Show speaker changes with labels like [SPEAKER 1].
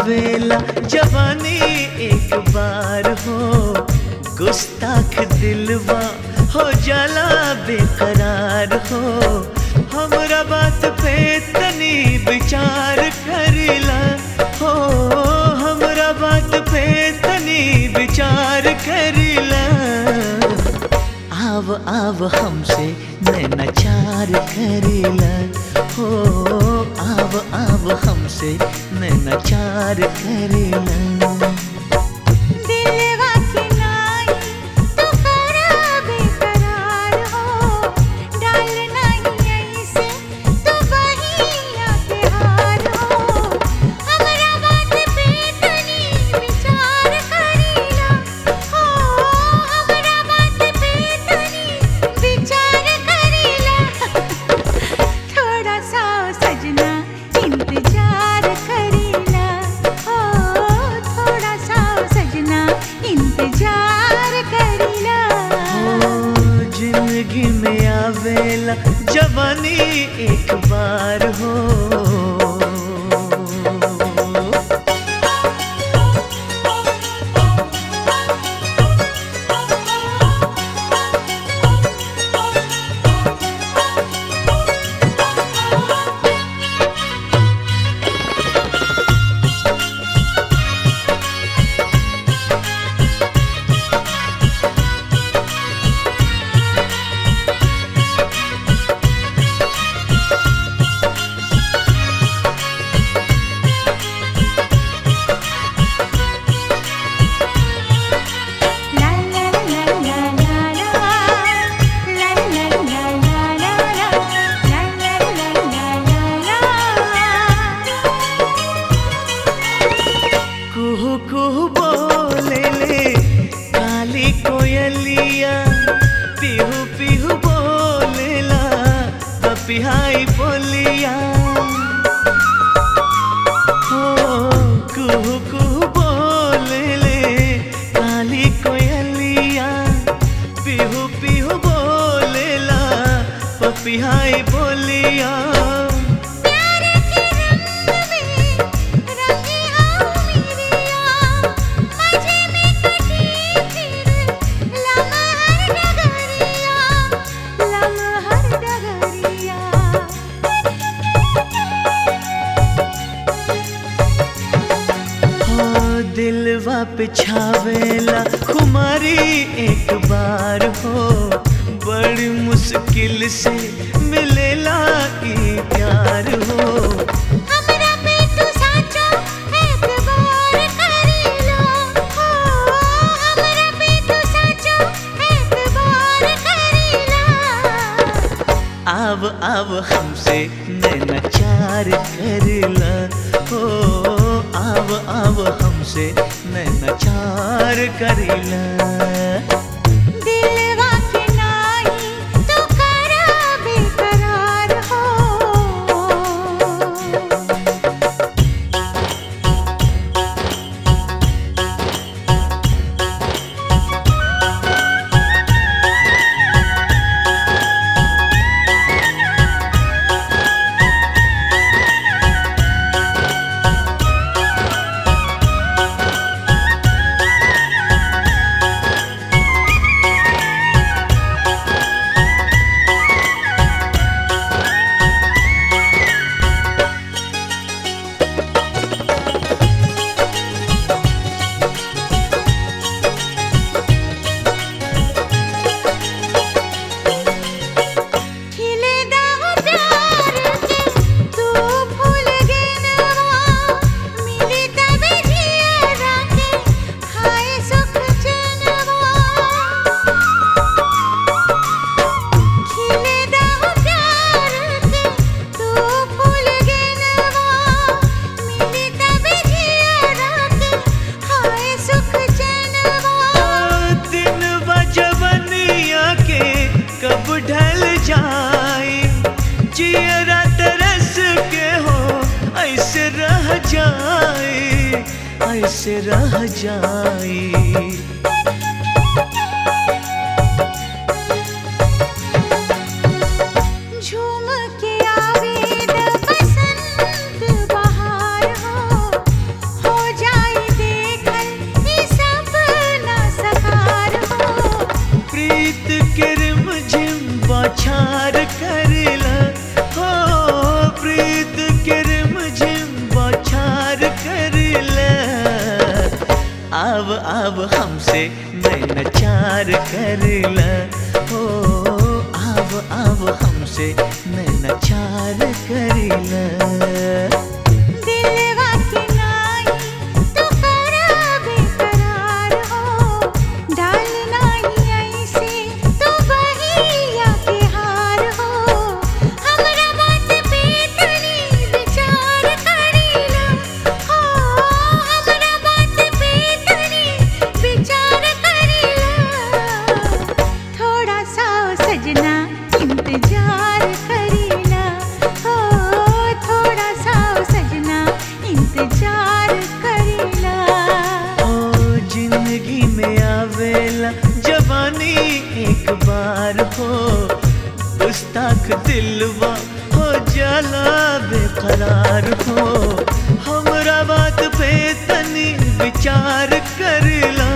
[SPEAKER 1] आवेला जवानी एक बार हो गुस्ताख दिलवा हो जाला बेकरार हो हमरा बात पे तनी विचार करिला हो हमरा बात पे तनी विचार करिला आव आव हमसे नैनाचार करिला हो आव आव हमसे नैनाचार करिला
[SPEAKER 2] दिलवा के नाई तू करा बेकरार हो डाल नहीं ऐसे तू बहिया के हार हो हमरा बात पे तनी विचार करीला हो हमरा बात पे तनी विचार करीला थोड़ा सा सजना इंतजार करीला हो थोड़ा सा सजना इंतजार करीला
[SPEAKER 1] ओ, जिंदगी में आवेला जवानी एक बार हो
[SPEAKER 2] ला ला ला ला ला ला ला ला ला ला ला ला ला ला ला ला
[SPEAKER 1] कुहू कुहू बोले ले काली कोयलिया पिहू पिहू बोलेला पपिहाई बोलिया हो कुहू कुहू बोले ले काली कोयलिया पिहू पिहू बोलेला पपिहाई बोलिया
[SPEAKER 2] प्यार के रंग में रंगी आओ मेरिया मजे में कटी फिर लम्हर डगरिया लम्हर डगरिया
[SPEAKER 1] हो दिलवा पे छावेला खुमारी एक बार हो बड़ी मुश्किल से मिलेला ई प्यार हो
[SPEAKER 2] हमरा पे तू साचो एतबार करीला हो हमरा पे तू साचो एतबार करीला
[SPEAKER 1] आव आव हमसे नैनाचार करला हो आव आव हमसे नैनाचार करिला
[SPEAKER 2] दिलवा के नाई तू करा बेकरार हो खिले दाहो प्यार के तू भूल गेनवा मिली तबे जिया के खाए सुख चैनवा खिले दाहो प्यार के तू भूल गेनवा मिली तबे जिया के खाए सुख चैनवा
[SPEAKER 1] दिन बजवनिया के कब ढल जाए चियरा तरस के हो ऐसे रह जाए ऐसे रह जाए
[SPEAKER 2] झूम के आवे द बसंत बहार हो हो
[SPEAKER 1] अब हमसे नैनाचार करीला
[SPEAKER 2] दिलवा की नाई तू करा बेकरार हो डाल नाही ऐसे तू बहिया के हार हो हमरा बात पे तनी विचार करीला हो हमरा बात पे तनी विचार करीला थोड़ा सा सजना इंतजार करीला हो थोड़ा सा सजना इंतजार करीला
[SPEAKER 1] ओ जिंदगी में आवेला जवानी एक बार हो गुस्ताख दिलवा हो जाला बेकरार हो हमरा बात पे तनी विचार करला